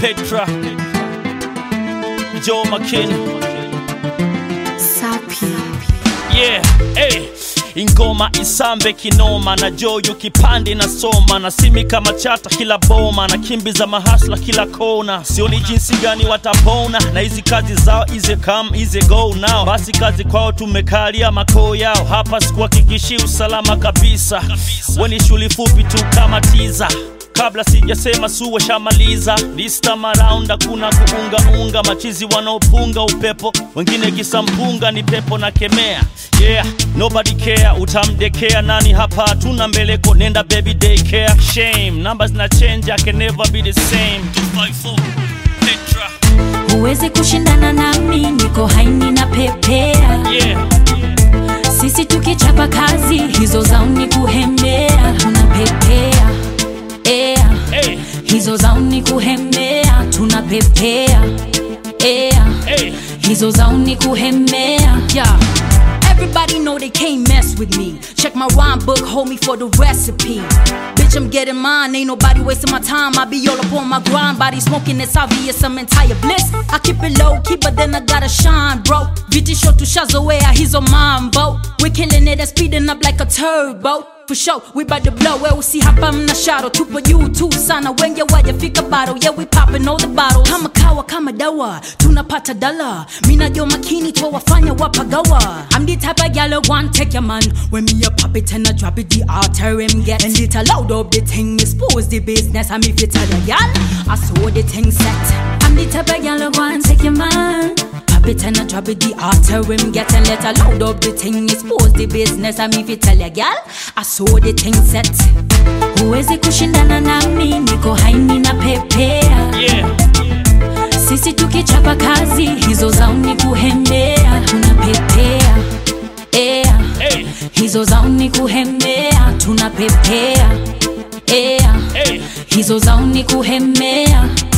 Petra, Joe McKin. Sapi. Yeah, hey. Ingoma isambe kinoma na joyo kipande na soma na simi kama chata kila boma na kimbiza mahasla kila kona, sioni jinsi gani watapona na hizi kazi zao, ize come ize go now. Basi kazi kwao tumekalia makoo yao, hapa sikuhakikishi usalama kabisa, weni shuli fupi tu kama tiza kabla sijasema suwe shamaliza this time around hakuna kuungaunga machizi wanaopunga upepo wengine kisampunga ni pepo na kemea yeah nobody care utamdekea nani hapa hatuna mbeleko nenda baby daycare shame numbers na change I can never be the same 254 Petra Huwezi kushindana nami, niko haini na pepea. yeah Sisi tukichapa kazi, hizo zao ni kuhembea. Tunapepea ea, hey hizo zao ni kuhembea. Tunapepea ea, hey hizo zao ni kuhembea. Yeah. Everybody know they can't mess with me. Check my rhyme book, hold me for the recipe. Bitch, I'm getting mine. Ain't nobody wasting my time. I be all up on my grind. Body smoking, it's obvious. I'm entire bliss. I keep it low key, but then I gotta shine, bro. Viti short to Shazawea, he's on mambo. We killing it and speeding up like a turbo. For sure, we bout to blow. Where we see hapa mna shadow. Tupo juu tu sana. Wengi wajafika bado. Yeah, we popping all the bottles. Kama kawa, kama dawa. Tunapata dala. Mina jo makini to wafanya wapagawa. I'm the type of gal who want take your man. When me a pop it and I drop it, the altar him get. And it loud up the thing, expose the business. I'm if you tell a gal, I saw the thing set. I'm the type of gal who want take your man. Pop it and I drop it, the altar him get. And let her loud up the thing, expose the business. I'm if you tell a gal, I saw the thing set. Huwezi kushindana nami, niko haini na pepea. yeah Sisi tukichapa kazi, hizo zao ni kuhembea. Tunapepea ea, hey hizo zao ni kuhembea. Tunapepea ea, hey hizo zao ni kuhembea.